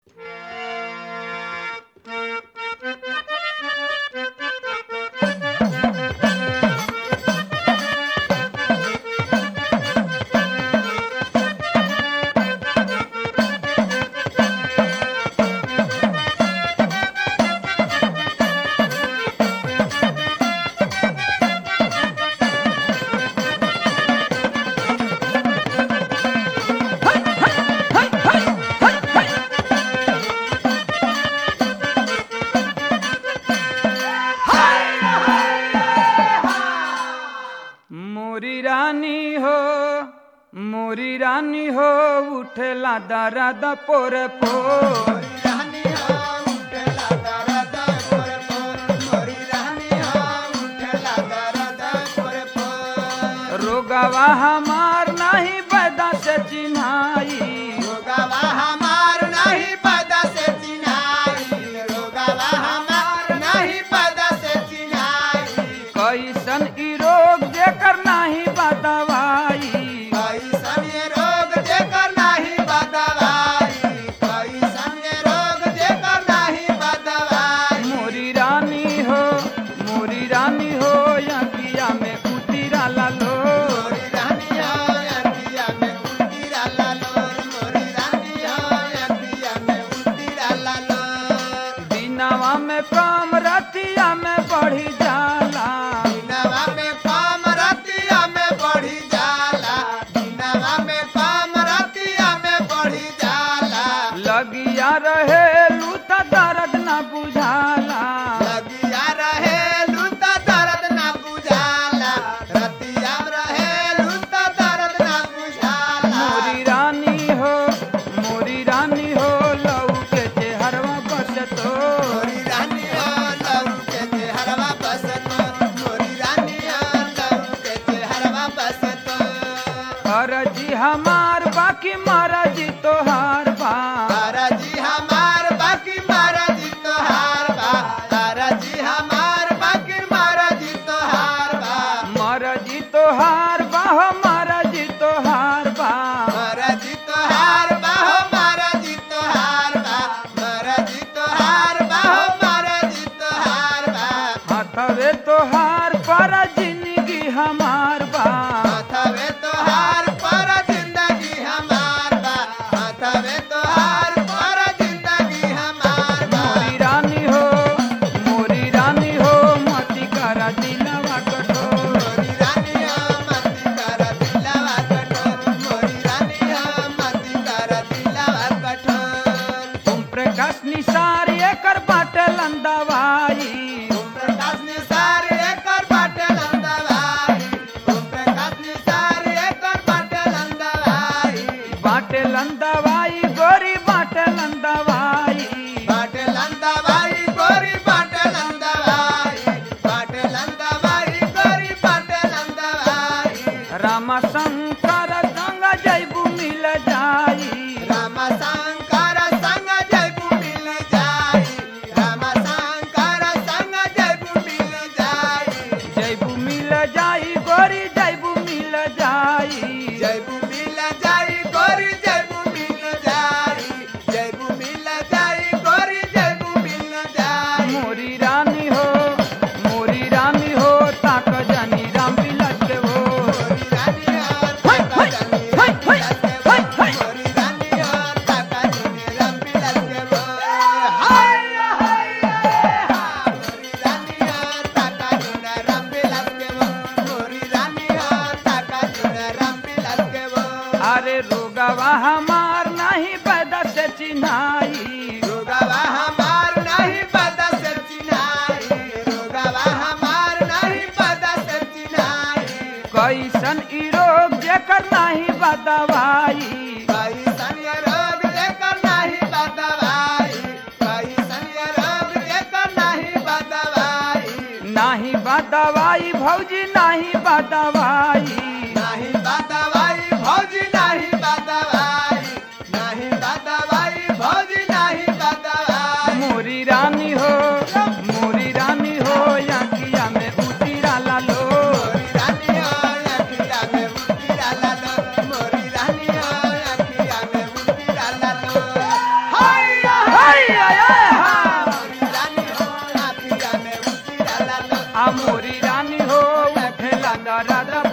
मोरी रानी हो उठेला दर्द पोर पोर रोगवा हमार नहीं पैदा से चिन्हाई कैसन ई रोग जेकर नाही बदवाई मोरी रानी हो मोरी रानी हो यकिया में उतिरा लो दिनवा में कम रतिया में बढ़ी जाला लगिया रहे लूता दर्द न बुझाला लगिया रहे लूता दर्द ना बुझाला रतिया रहे लूता दर्द ना बुझाला मोरी रानी हो मोरी रानी हो लऊ के चेहरवा बस तो मोरी रानी हो लहू के चेहरवा बसतो मोरी रानी हो लहू के चेहरवा बसतो अरजी हमार बाकी मरजी तोहार बा ताराजी हमार बाकी महाराजी तोहार बा ताराजी हमार बाकी महाराजी तोहार बा मरजी तोहार बा हो मरजी तोहार बा महाराजी तोहार बा हो महाराजी तोहार बा महाराजी तोहार बा हो महाराजी तोहार बा हथवे तोहार पर जिंदगी हमार बा हाथवे तोहार पर जिंदगी हमार बा हाथवे तोहार पर जिंदगी हमार बा मोरी रानी हो मोरी रानी हो मती करा दिलवा कठोर मोरी रानी हो मती कर दिलवा कठोर मोरी रानी हो मती कर दिलवा कठोर तुम प्रकाश निसार एकर बाटल अंदवाई ओम प्रकाश निसार एकर बाटल अंदवाई ओम प्रकाश निसार एकर बाटल अंदवाई बाटल अंदवाई गोरी बाटल अंदवाई बाटल अंदवाई गोरी बाटल अंदवाई बाटल अंदवाई गोरी बाटल अंदवाई रामा शंकर संग जैबू मिल जाई राम शंकर संग जयबू मिल जाई राम शंकर संग जयबू मिल जाई जैबू मिल जाई गोरी जैबू मिल जाई जयबू मिल जाई गोरी जयबू मिल जाई जयबू मिल जाई गोरी जयबू मिल जाई मोरी रानी हो मोरी रानी हो ताक जानी राम बिलट के हो मोरी रानी और ताका जानी राम बिलास के वो मोरी रानी और ताका जानी राम बिलास के वो हाय हाय हाय मोरी रानी और ताका जानी राम बिलास के वो मोरी रानी और ताका जानी राम बिलास के वो अरे रोगवा हमार नहीं पैदा से चिन्हाई रोगवा हमार नहीं पता से चिन्हाई रोगवा हमार नहीं पता से चिन्हाई कैसन ई रोग जेकर नहीं बदवाई कैसन ये रोग लेकर नहीं बदवाई कैसन ये रोग लेकर नहीं बदवाई नहीं बदवाई भौजी नहीं बदवाई नहीं बदवाई भौजी नहीं बदवाई नहीं बदवाई भौजी नहीं बदवाई मोरी रानी हो मोरी रानी हो यकिया में उतिरा लो मोरी रानी हो अखिया में मुतिरा लालो मोरी रानी हो अखिया में मुतिरा लालो हाय आ मोरी रानी हो उठेला दर्द